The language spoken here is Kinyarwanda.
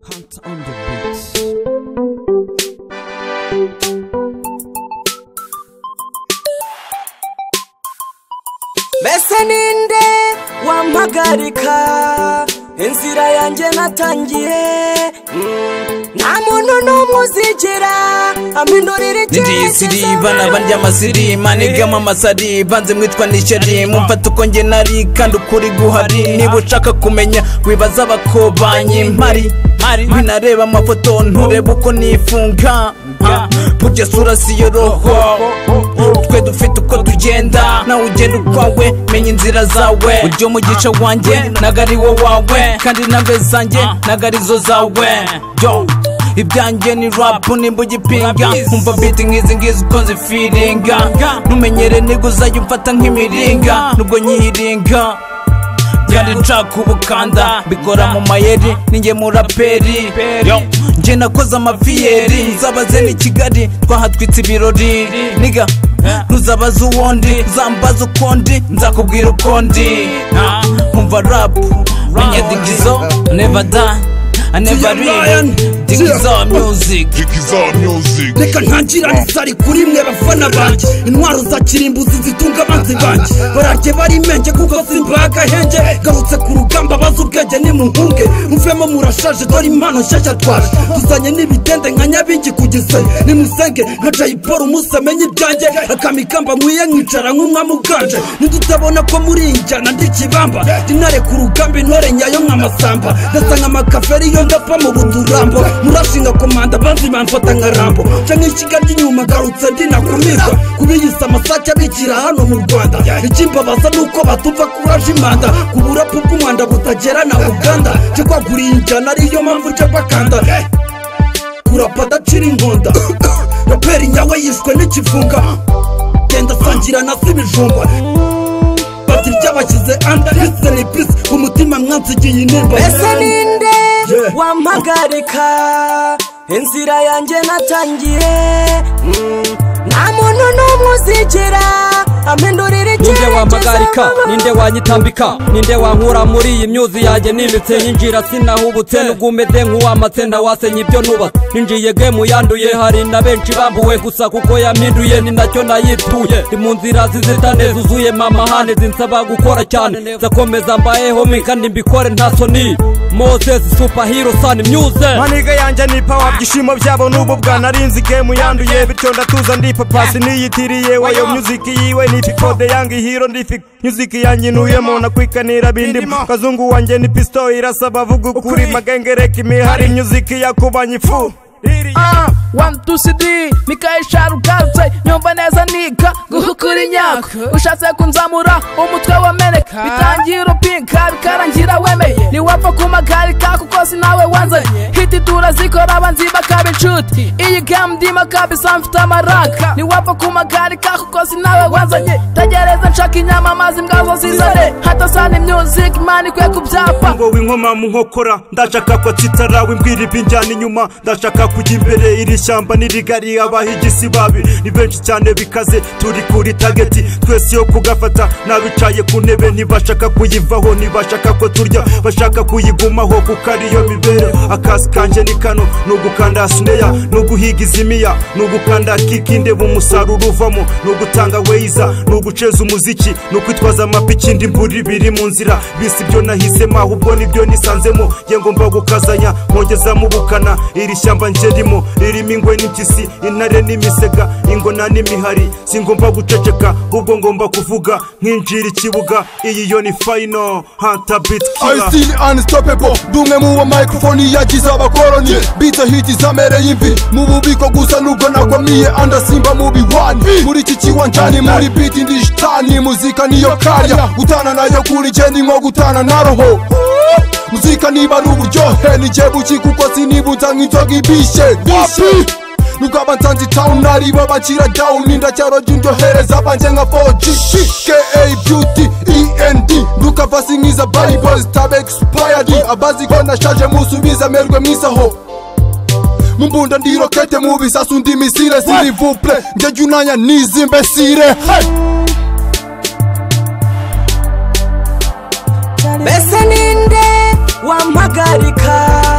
Hunt on the beats. mbese ninde wampagarika inzira yanjye natangiye Mm, nta muntu n'umwe uzigira amindurira Ndiyisiri bana barya amasiri manigama amasari banze mwitwa nisheri mumfata uko nge nari kandi ukuri guhari niba ushaka kumenya wibaza abakobanye mpari binareba amafoto nturebe uko nifunga Ah, burya sura siyo roho twe dufite uko tugenda nawe ugenda ukwawe menya inzira zawe ujya umugisha wanjye ntago ari wo wawe kandi intambe zanjye ntago arizo zawe yo ibyanjye ni rap nimba ugipinga nkumva beat nk'izi ngizi uko nzifiringa ntumenyere niga uzajya umfata nk'imiringa nubwo nyiringa kandi nshaka ubukanda bikora mu mayeri ninjye muraperi Yo. njye nakoze amaviyeri nzabaze ni kigali twahatwitse ibirori niga ntuzabaze uwundi uzambaza ukundi nzakubwira ukundi Ah, nkumva rap menya digizo never die I never leave digizo music Digiza Music reka ntangira risari kuri mwe bafana banjye intwaro za kirimbuzi zitunga abanzi banjye bararye bari imenge kuko simbaga henge garutse ku rugamba bazi ubwenge nimuhunge muvemo murashaje dore impano nshyashya twaje tuzanye n'ibitende nka nyabingi kugeze nimusenge nka jayiporo umusamenye ibyanjye akamikamba nkwiye nkicara nk'umwami uganje ntidutabona ko muri iyi njyana ndi kibamba dinare ku rugamba intore nyayo nk'amasamba ndasa nk'amakaferi yo ndapfa mu buturambo murashinga komanda banzi bamfata nka rambo canke ishyiga ry'inyuma garutse ndinakumirwa kubiyisa amasake abikira hano mu rwanda ikimbabaza ni uko batumva kuraje imanda ku burapu bw'umwanda butagera na uganda cyo kwaguriye injyana ariyo mpamvu nca bakanda kurapa adacira inkonda raperi nyawe yishwe n'ikifunga genda sangira na se ibijumba bati ryabashyize anda ndetse ni pisi ku mutima mwansigiye intimba mbese ninde Yeah. wampagarika inzira yanjye natangiye Mm, nta muntu n'umwe uzigira ampindurira ninde wampagarika icyerekezo ninde wanyitambika ninde wankura muri iyi myuzi yanjye nimitse yinjira sinahubutse nubwo umeze nk'uwamatse ntawasenye ibyo nubatse ninjiye gemu yanduye hari na benshi bambuwe gusa kuko yampinduye ni nacyo nayituye ndi mu nzira zizitane zuzuye mamahane zinsaba gukora cyane nzakomeza mbayeho mi kandi mbikore nta soni moses superhero sun myuze maniga yanjye ni pawa byishimo byabo n'ubu bwa narinzi gemu yanduye bityo ndatuza ndipapasi niyitiriye wayo myuziki yiwe ni pipode yange hiro ndifi myuziki yanjye intuyemo nakwikanira bindimo kazungu wanjye ni pisito irasa bavuga ukuri magengereka imihari myuziki yakubanye ifu Ah, one two cd nikaisha rugarutse nyumva neza nika guhukura inyako ushatse kunzamura umutwe wameneka bitangiye uropinka bikarangira wemeye ntiwapfa kumagarika kuko si nawe wanzanye hiti turazikora abanzi bakaba inshuti iyi game ndimo kabisa mfite amaraka ntiwapfa kumagarika kuko si nawe wanzanye tegereza nshaka inyama amazi mbwazo zizane hata sani music mani kwe ku byapa ngo winkoma mu nkokora ndashaka ko tsitara wimbwira ibinjyana inyuma ndashaka kujya imbere iri shyamba nirigari abahigisi babi ni benshi cyane bikaze turi kuri tageti twese yo kugafata n'abicaye ku ntebe ntibashaka kuyivaho ntibashaka ko turya bashaka kuyigumaho kuko ariyo mibereho akazi kanjye ni kano ni ugukanda sineya ni uguhiga izimiya ni ugukanda kiki ndeba umusaruro uvamo ni ugutanga weyiza ni uguceza umuziki ni ukwitwaza amapiki indi mburi biri mu nzira bisi ibyo nahisemo ahubwo nibyo nisanzemo ye ngomba gukazanya nkongeza mu bukana iri shyamba ngerimo ririmo ingwe n'impyisi intare n'imisega ingona n'imihari singomba guceceka ahubwo ngomba kuvuga nkinjira ikibuga iyi yo ni fayino hanta biti I still unstoppable Ndi umwe mu ba microphone yagize abakoroni Bita hiti zamereye imvi Mu bubiko gusa nubwo nagwamiye andasimba mu biwani Muri iki kiwanjani muri beat ndi shitani Muzika niyo karya Gutana nayo kuri jye ni nko gutana na roho Muzika niba ari uburyohe ni jye buki kuko sinibuta nk'inzoga ibishye Wapi? nubwo abansanze town nari babakira down indacyaro ry'indyohereza banje nka 4G KA beauty END nduka vasi nk'iza bible stab expired abazi ko nashaje musubiza merwe mwisaho mumbunda ndi rokete mu bisasu ndi misile s'il vous plaît njye jya unanya n'izi mbesire hey! mbese ninde wampagarika